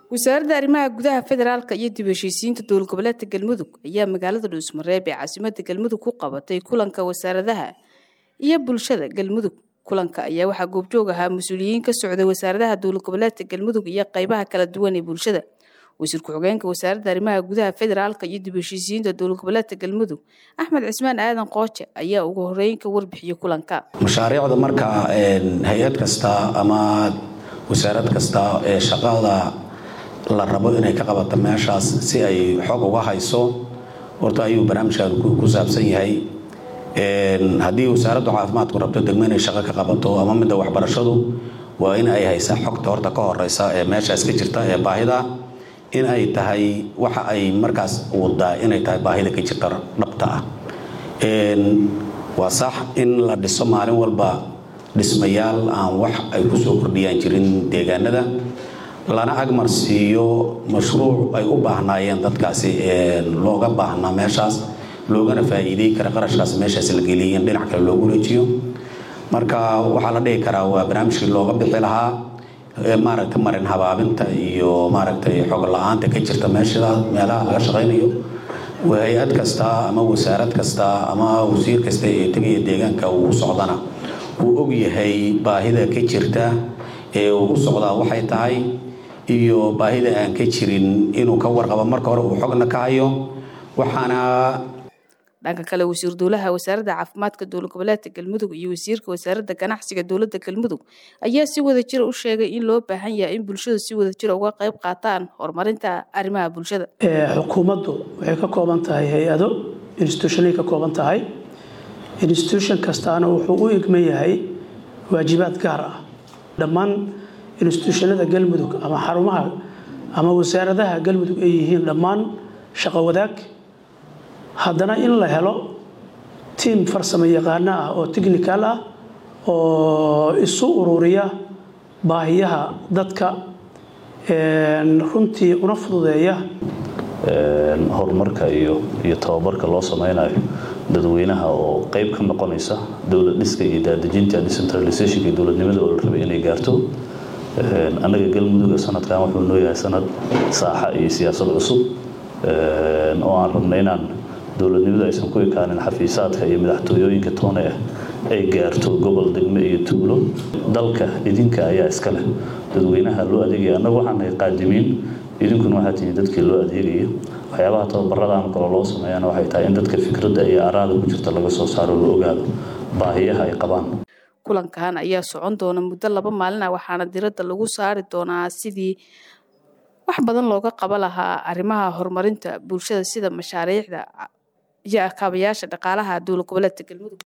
wasaaradda arrimaha gudaha federaalka iyo dib heshiisiinta dowlad goboleedka galmudug ayaa magaalada dhuusmareeb ee caasimada galmudug ku qabatay kulanka wasaaradaha iyo bulshada galmudug kulanka ayaa waxaa goobjoog ahaa mas-uuliyiin ka socday wasaaradaha dowlad goboleedka galmudug iyo qeybaha kala duwan ee bulshada wasiir ku-xigeenka wasaaradda arrimaha gudaha federaalka iyo dib heshiisiinta dowlad goboleedka galmudug axmed cismaan aadan qooje ayaa ugu horeyn ka warbixiyey kulanka mashaariicda marka hay-ad kasta ama wasaarad kasta ee shaqada la rabo inay ka qabato meeshaas si ay xog uga hayso horta ayuu barnaamijkan ku saabsan yahay haddii wasaaraddu caafimaadku rabto degmo inay shaqo ka qabato ama midda waxbarashadu waa in ay haysaa xogta horta ka horeysa ee meeshaas ka jirta ee baahida in ay tahay waxa ay markaas wadaa inay tahay baahida ka jirta dhabta ah waa sax in la dhiso maalin walba dhismayaal aan wax ay kusoo kordhiyaan jirin deegaanada lana agmarsiiyo mashruuc ay u baahnaayeen dadkaasi looga baahnaa meeshaas loogana faa'iidey kara qarashkaas meeshaas la geliyay in dhinac kale loogu wareejiyo marka waxaa la dhihi karaa waa barnaamijkii looga bixi lahaa maaragta marin habaabinta iyo maaragtay xog la-aanta ka jirta meesha meelaha laga shaqaynayo hay-ad kasta ama wasaarad kasta ama wasiir kasta ee tegaya deegaanka uu socdana uu og yahay baahida ka jirta ee uu u socdaa waxay tahay iyo baahida aan ka jirin inuu ka warqabo marka hore uu xogna ka hayo waxaana dhanka kale wasiir dowlaha wasaaradda caafimaadka dowlad goboleedka galmudug iyo wasiirka wasaaradda ganacsiga dowladda galmudug ayaa si wada jira u sheegay in loo baahan yahay in bulshadu si wada jira uga qayb qaataan horumarinta arrimaha bulshada xukuumaddu waxay ka kooban tahay hay-ado institutionay ka kooban tahay institution kastaana wuxuu u igman yahay waajibaad gaar ah dhammaan institutionada galmudug ama xarumaha ama wasaaradaha galmudug ay yihiin dhammaan shaqo wadaag haddana in la helo tiim farsamo yaqaano ah oo technical ah oo isu ururiya baahiyaha dadka runtii una fududeeya horumarka iyo iyo tababarka loo sameynayo dadweynaha oo qeyb ka noqonaysa dowlad dhiska iyo daadejinta decentralizationka iyo dowladnimada oo la rabay inay gaarto annaga galmuduga sanadkan wuxuu noo yahay sanad saaxa iyo siyaasad cusub oo aan rabna inaan dowladnimadu aysan ku ekaanin xafiisaadka iyo madaxtooyooyinka toone ah ay gaarto gobol degme iyo tuulo dalka idinka ayaa iska leh dadweynaha loo adeegaya annagu waxaan nahay qaadimiin idinkuna waxaa tihiin dadkii loo adeegaya waxyaabaha tababaradaan kale loo sameeyana waxay tahay in dadka fikradda iyo araada ku jirta laga soo saaro la ogaado baahiyaha ay qabaan kulankan ayaa socon doona muddo laba maalin ah waxaana diradda lagu saari doonaa sidii wax badan looga qaba lahaa arrimaha horumarinta bulshada sida mashaariicda iyo akaabayaasha dhaqaalaha dowlad goboleedka galmudug